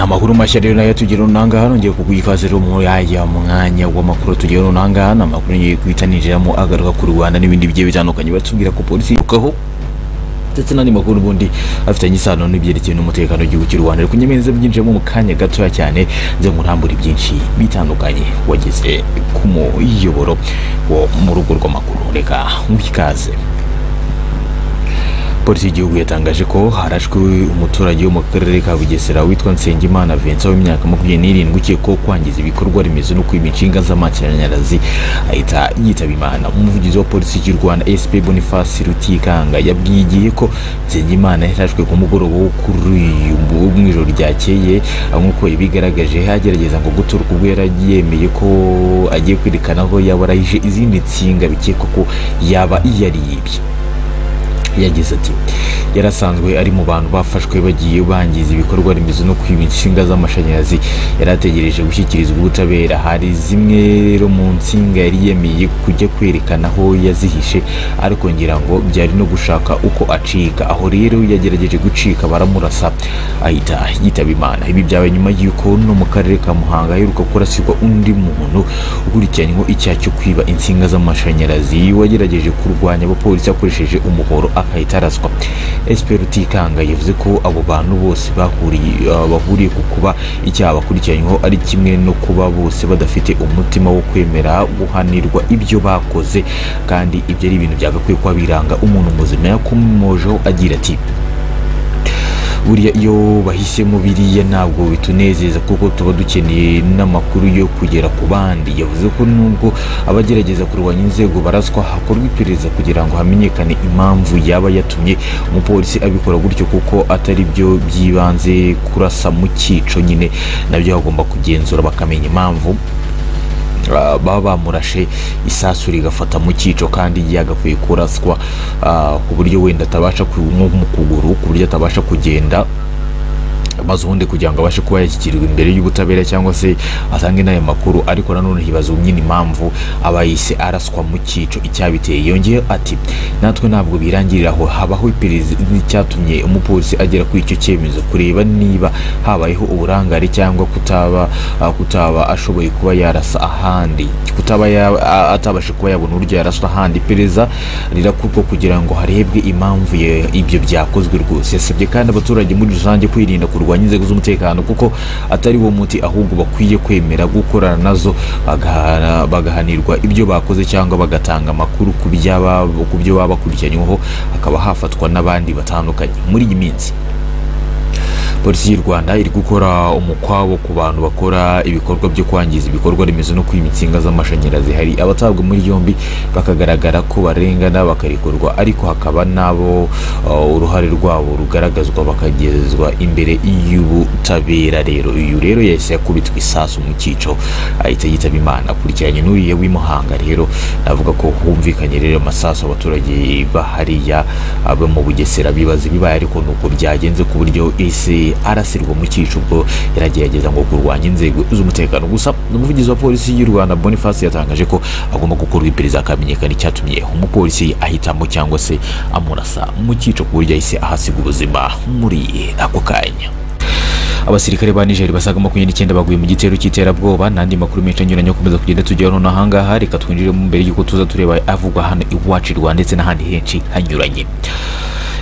amakuru mashya rero nayo tugira unanga hano ngiye kuguha ikaze rero mu yajya mu mwanya w'amakuru tugira unanga hano amakuru ngiye guhita ninjiramo agaruka ku Rwanda n'ibindi bigiye bitandukanye batubwira ko polisi yirukaho ndetse n'andi makuru ubundi afitanye isano n'ibyerekeye n'umutekano w'igihugu cy'u Rwanda reka nyemeza byinjiyemo mu kanya gatoya cyane nze nkurambure byinshi bitandukanye wageze ku muyoboro wo mu rugo rw'amakuru reka nguhe ikaze polisi y'igihugu yatangaje ko harashwe umuturage wo mu karere ka bugesera witwa nsengimana vincent w'imyaka makumyabiri n'irindwi ukekwaho kwangiza ibikorwa remezo no kwiba inshinga z'amashanyarazi ahita yitaba imana umuvugizi wa polisi y'u rwanda sp boniface rutikanga yabwiye igihe ko nsengimana yarashwe ku mugoroba wo kuri uyu mu ijoro ryakeye aho nk'uko yabigaragaje agerageza ngo gutoroka ubwo yari yemeye ko agiye kwerekana aho yaba arayije izindi nsinga bikekwa ko yaba yariyibye yagize ati yarasanzwe ari mu bantu bafashwe bagiye bangiza ibikorwa remezo no kwiba inshinga z'amashanyarazi yari ategereje gushyikirizwa ubutabera hari zimwe rero mu nsinga yari yemeye kujya kwerekana aho yazihishe ariko ngira ngo byari no gushaka uko acika aho rero yagerageje gucika baramurasa ahita yitaba imana ibi byabaye nyuma y'uko no mu karere ka muhanga aheruka kurasirwa undi muntu ukurikiranyweho icyaha cyo kwiba insinga z'amashanyarazi wagerageje kurwanya abapolisi akoresheje umuhoro akahita araswa SP Rutikanga yavuze ko abo bantu bose bahuriye ah, bahuriye ku kuba icyaha bakurikiranyweho ari kimwe no kuba bose badafite umutima wo kwemera guhanirwa ibyo bakoze kandi ibyo ari ibintu byagakwiye kuba biranga umuntu muzima yakomojeho agira ati buriya iyo bahisemo biriya ntabwo bitunezeza kuko tuba dukeneye n'amakuru yo kugera ku bandi yavuze ko nubwo abagerageza kurwanya inzego baraswa hakorwa iperereza kugira ngo hamenyekane impamvu yaba yatumye umupolisi abikora gutyo kuko atari byo by'ibanze kurasa mu cyico nyine nabyo bagomba kugenzura bakamenya impamvu Ah, baba bamurashe isasu rigafata mu cyico kandi yagakwiye kuraswa ah, ku buryo wenda atabasha ku- nko mu kuguru ku buryo atabasha kugenda maze ubundi kugira ngo abashe kuba yashyikirirwa imbere y'ubutabera cyangwa se atange n'ayo makuru ariko nanone hibazwa nyine impamvu aba yise araswa mu cyico icyabiteye yongeyeho ati natwe ntabwo birangirira aho habaho iperereza icyatumye umupolisi agera kuri icyo cyemezo kureba niba habayeho uburangare cyangwa kutaba ah, kutaba ashoboye kuba yarasa ahandi kutaba ya- a- atabasha kuba yabona uburyo yaraswa ahandi iperereza rirakorwa kugira ngo harebwe impamvu ye- ibyo byakozwe rwose yasabye kandi abaturage muri rusange kwirinda kurwanya inzego z'umutekano kuko atari wo muti ahubwo bakwiye kwemera gukorana nazo bagahana- bagahanirwa ibyo bakoze cyangwa bagatanga amakuru ku byaba- ku byo baba bakurikiranyweho hakaba hafatwa n'abandi batandukanye muri iyi minsi polisi y'u rwanda iri gukora umukwabo ku bantu bakora ibikorwa byo kwangiza ibikorwa remezo no kwiba insinga z'amashanyarazi hari abatabwa muri yombi bakagaragara ko barengana bakarekurwa ariko hakaba n'abo uh, uruhare rwabo rugaragazwa bakagezwa imbere y'ubutabera rero uyu rero yahise yakubitwa isasu mu cyico ahita yitaba imana akurikiranye n'uriya w'imuhanga rero navuga ko humvikanye rero amasasu abaturage bahariya abo mu bugesera bibaza ibibaye ariko ni uko byagenze ku buryo ese arasirwa mu cyico ubwo yaragerageza ngo kurwanya inzego z'umutekano gusa umuvugizi wa polisi y'u rwanda boniface yatangaje ko agomba gukorwa iperereza akamenyekana icyatumye umupolisi ahitamo cyangwa se amurasa mu cyico ku buryo yahise ahasiga ubuzima muri ako kanya abasirikare ba Niger basaga makumyabiri n'icyenda baguye mu gitero cy'iterabwoba n'andi makuru menshi anyuranye akomeza kugenda tugeraho n'ahangaha reka twinjiremo mbere y'uko tuza tureba avugwa hano iwacu i Rwanda ndetse n'ahandi henshi hanyuranye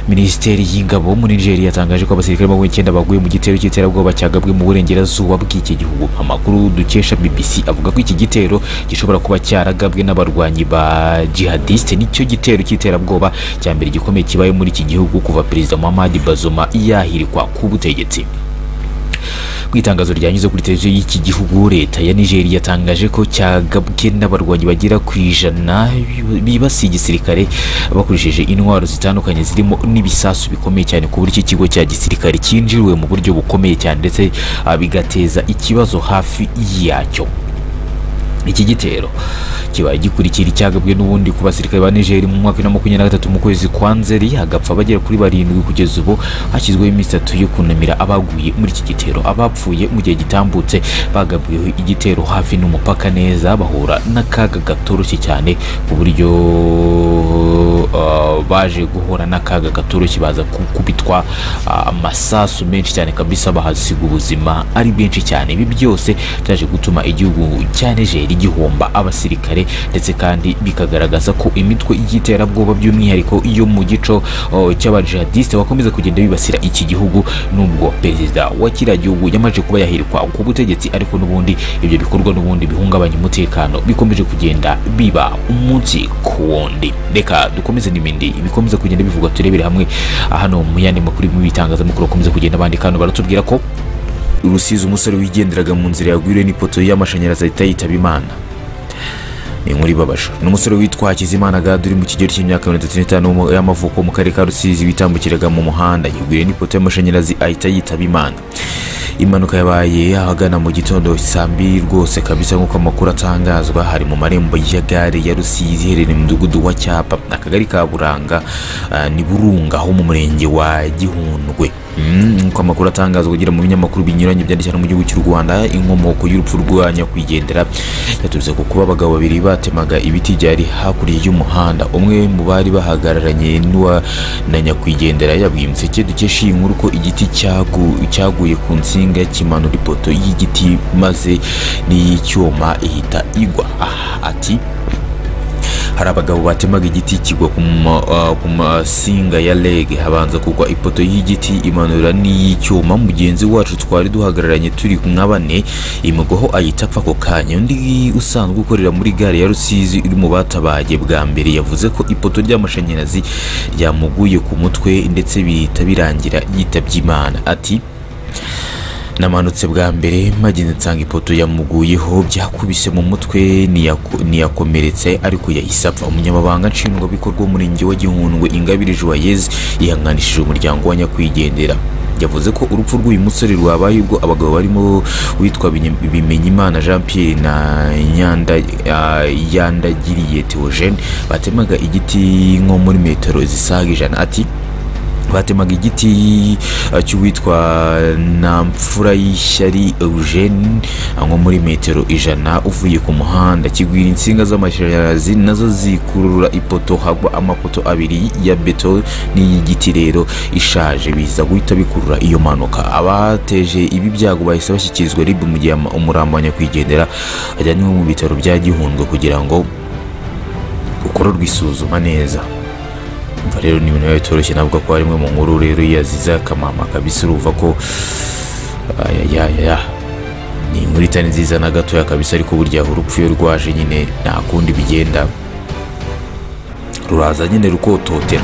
minisiteri y'ingabo muri nigeria yatangaje ko abasirikare makumyabiri n'icyenda baguye mu gitero cy'iterabwoba cyagabwe mu burengerazuba bw'iki gihugu amakuru dukesha bbc avuga ko iki gitero gishobora kuba cyaragabwe n'abarwanyi ba jihadiste nicyo gitero cy'iterabwoba cya mbere gikomeye kibaye muri iki gihugu kuva perezida muhamadi bazoma yahirikwa ku butegetsi ku itangazo ryanyuze kuri televiziyo y'iki gihugu leta ya nigeria yatangaje ko cyagabwe n'abarwanyi bagera ku ijana bibasiye igisirikare bakoresheje intwaro zitandukanye zirimo n'ibisasu bikomeye cyane ku buryo ikigo cya gisirikare cyinjiriwe mu buryo bukomeye cyane ndetse ah, bigateza ikibazo hafi yacyo iki gitero kibaye gikurikira icyagabwe n'ubundi ku basirikare ba Niger mu mwaka wa makumyabiri na gatatu mu kwezi kwa Nzeri hagapfa abagera kuri barindwi kugeza ubu hashyizweho iminsi itatu yo kunamira abaguye muri iki gitero abapfuye mu gihe gitambutse bagabweho igitero hafi n'umupaka neza bahura n'akaga gatoroshye cyane ku buryo uh, baje guhura n'akaga katoroshye baza gukubitwa uh, amasasu menshi cyane kabisa bahasiga ubuzima ari bwinshi cyane ibi byose byaje gutuma igihugu cya Niger gihomba abasirikare ndetse kandi bikagaragaza ko imitwe y'iterabwoba by'umwihariko yo mu gico uh, cy'abajihadiste bakomeza kugenda bibasira iki gihugu nubwo perezida wa kiriya gihugu yamaze kuba yahirikwa ku butegetsi ariko n'ubundi ibyo bikorwa n'ubundi bihungabanya umutekano bikomeje kugenda biba umunsi ku wundi reka dukomeze n'ibindi bikomeza kugenda bivugwa turebere hamwe hano mu yandi makuru y'ibitangazamakuru bakomeza kugenda bandika hano baratubwira ko rusizi umusore wigenderaga mu nzira yagwiriwe n'ipoto y'amashanyarazi ahita yitaba imana ni inkuru ibabaje ni umusore witwa hakizimana gadu uri mu kigero cy'imyaka mirongo itatu n'itanu y'amavuko mu karere ka rusizi witambukiraga mu muhanda yagwiriwe n'ipoto y'amashanyarazi ahita yitaba imana impanuka yabaye ahagana mu gitondo saa mbiri rwose kabisa nk'uko amakuru atangazwa hari mu marembo ya gare ya rusizi iherereye mu mudugudu wa cyapa akagari ka buranga ah, ni burunga ho mu murenge wa gihundwe Mm, nk'uko amakuru atangazwa kugira mu binyamakuru binyuranye byanditse hano mu gihugu cy'u rwanda inkomoko y'urupfu rwa nyakwigendera yaturutse ku kuba abagabo babiri batemaga ibiti byari hakurya y'umuhanda umwe mu bari bahagararanye n'uwa na nyakwigendera yabwiye umuseke dukesha iyi nkuru ko igiti cyagu- cyaguye ku nsinga kimanura ipoto y'igiti maze n'iy'icyuma ihita igwa Ah, ati hari abagabo batemaga igiti kigwa ku ma- ah, ku masinga ya lege habanza kugwa ipoto y'igiti imanura n'iy'icyuma mugenzi wacu twari duhagararanye turi nka bane imugwaho ahita apfa ako kanya undi usanzwe ukorera muri gare ya rusizi uri mu batabaye bwa mbere yavuze ko ipoto ry'amashanyarazi ryamuguye ku mutwe ndetse bihita birangira yitabye imana ati namanutse bwa mbere mageze nsanga ipoto yamuguyeho byakubise mu mutwe niyako- niyakomeretse ariko yahise apfa umunyamabanga nshingwabikorwa w'umurenge wa gihundwe ingabire joyeuse yihanganishije umuryango wa nyakwigendera yavuze ko urupfu rw'uyu musore rwabaye ubwo abagabo barimo witwa Binye- bimenyimana jean pierre na Nyanda- ah, yandagiriye theogene batemaga igiti nko muri metero zisaga ijana ati batemaga igiti eh, cy'uwitwa namfura y'ishyari eugene eh, nko muri metero ijana uvuye ku muhanda kigwira insinga z'amashanyarazi nazo zikurura ipoto hagwa amapoto abiri ya beto n'iy'igiti rero ishaje biza guhita bikurura iyo mpanuka abateje ibi byago bahise bashyikirizwa rib mu gihe ama- umurambo wa nyakwigendera ajyanywe mu bitaro bya gihundwe kugira ngo ukorerwe isuzuma neza umva rero ni ibintu biba bitoroshye navuga ko harimwe mu nkuru rero yazize akamama kabisa urumva ko ayayaya ni inkuru itari nziza na gatoya kabisa ariko burya urupfu iyo rwaje nyine nta kundi bigenda ruraza nyine rukototera